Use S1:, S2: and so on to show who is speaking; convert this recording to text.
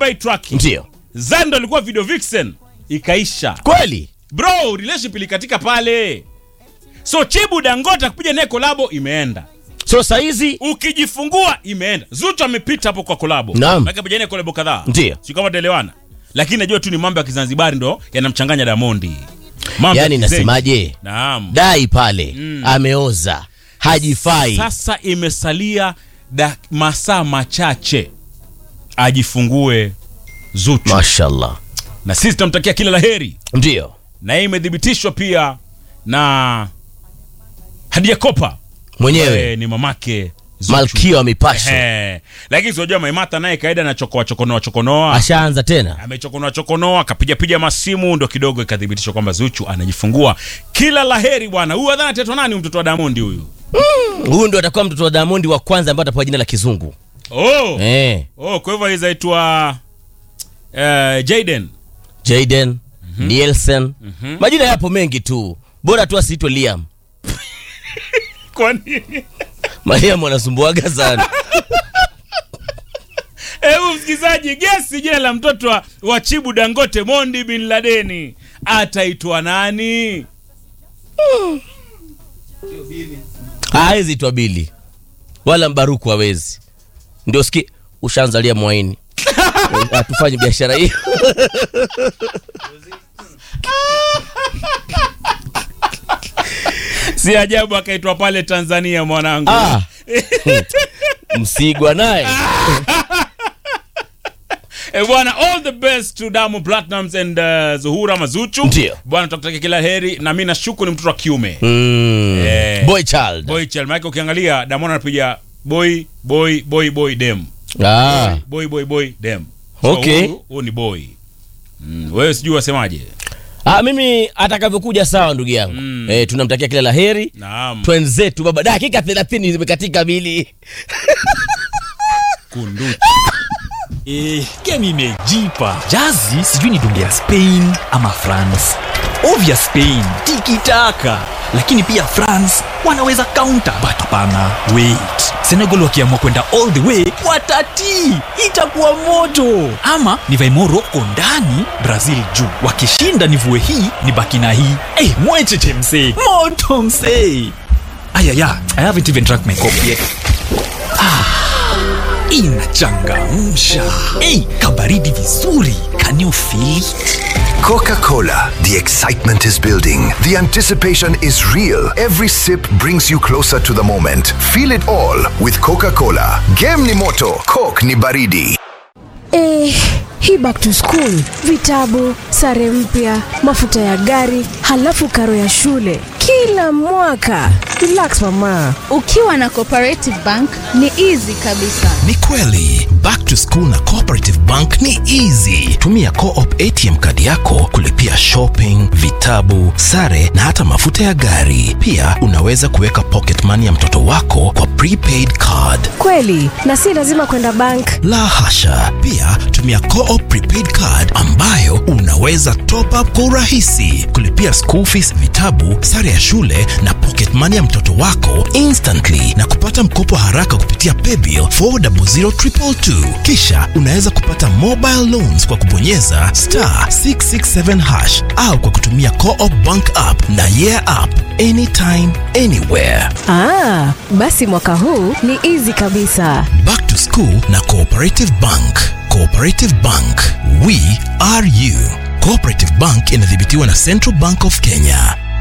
S1: by tracking
S2: ndio
S1: zando alikuwa video vixen ikaisha
S2: kweli
S1: bro relationship ilikatika pale so chibu dangote akupiga naye kolabo imeenda
S2: so saizi
S1: ukijifungua imeenda zuchu amepita hapo kwa kolabo
S2: Naam.
S1: Maana kapigania kolabo kadhaa
S2: Ndio.
S1: si kama tuelewana lakini najua tu ni mambo ya kizanzibari ndo yanamchanganya damondi mambo ya
S2: yani
S1: kizenji.
S2: nasemaje
S1: naam
S2: dai pale ameoza hajifai
S1: sasa imesalia da, masaa machache ajifungue zuchu
S2: mashallah
S1: na sisi tunamtakia kila laheri
S2: ndio
S1: na hii imethibitishwa pia na hadia kopa
S2: mwenyewe
S1: Eh, ni mamake Zuchu.
S2: malkia wa mipasho
S1: Ehe. lakini siojua maimata naye kaida na chokoa chokonoa chokonoa
S2: ashaanza tena
S1: amechokonoa chokonoa akapiga piga masimu ndo kidogo ikathibitishwa kwamba zuchu anajifungua kila laheri bwana huyu adhana tetwa nani huyu mtoto wa damondi huyu
S2: huyu ndo atakuwa mtoto wa damondi wa kwanza ambaye atapewa jina la kizungu
S1: oh.
S2: eh.
S1: oh, kwa hivyo izaitwa uh, jaden
S2: jaden nielsen majina yapo mengi tu bora tu asiitwe liam
S1: kwa nini
S2: mariam wanasumbuaga sana
S1: hebu msikilizaji gesi jina la mtoto wa, wa chibu dangote mondi bin ladeni ataitwa nani
S2: hawezi itwa bili wala mbaruku hawezi ndio ski ushaanzalia mwaini hatufanyi biashara hiyo
S1: si ajabu akaitwa pale tanzania mwanangu
S2: ah. msigwa naye
S1: Eh, bwana all the best to Diamond Platnumz and uh, Zuhura Mazuchu.
S2: Ndio.
S1: Bwana tutakutakia kila heri na mimi nashuku ni mtoto wa kiume.
S2: mm.
S1: Eh.
S2: boy child
S1: Boy child, maana ukiangalia Diamond anapiga boy boy boy boy dem.
S2: ah.
S1: Boy boy boy dem.
S2: Okay.
S1: huyu- Huyu ni boy. Mm, wewe sijui wasemaje.
S2: Ah, mimi atakavyokuja sawa ndugu yangu
S1: Mm.
S2: eh, tunamtakia kila la heri
S1: Naam.
S2: twenzetu baba dakika thelathini zimekatika bili
S1: Kunduchi.
S3: Eh, game imejipa jazi sijui ni dunge ya spain ama france ovya spain tikitaka lakini pia france wanaweza counter but hapana wait senegal wakiamua kwenda all the way watatii itakuwa moto ama nivae moroko ndani brazil juu wakishinda nivue hii ni baki na hii hey, mwecheche msee moto msee ayaya i haven't even drank my coffee yet inachangamsha hey, kabaridi vizuri can you feel it?
S4: Coca Cola. The excitement is building. The anticipation is real. Every sip brings you closer to the moment. Feel it all with Coca Cola. Game ni moto, Coke ni baridi.
S5: Eh, hii back to school, vitabu, sare mpya, mafuta ya gari, halafu karo ya shule kila mwaka. Relax mama.
S6: ukiwa na cooperative bank ni easy kabisa
S7: ni kweli back to school na cooperative bank ni easy tumia coop atm kadi yako kulipia shopping vitabu sare na hata mafuta ya gari pia unaweza kuweka pocket money ya mtoto wako kwa prepaid card
S5: Kweli, na si lazima kwenda bank.
S7: la hasha pia tumia coop prepaid card ambayo unaweza top up kwa urahisi kulipia school fees vitabu sare ya shule na pocket money ya mtoto wako instantly na kupata mkopo haraka kupitia paybill 400222 kisha unaweza kupata mobile loans kwa kubonyeza star 667 hash au kwa kutumia coop bank app na yeah app anytime anywhere
S5: Ah, basi mwaka huu ni easy kabisa.
S7: Back to School na Cooperative Bank. Cooperative Bank, we are you. Cooperative Bank inadhibitiwa na Central Bank of Kenya.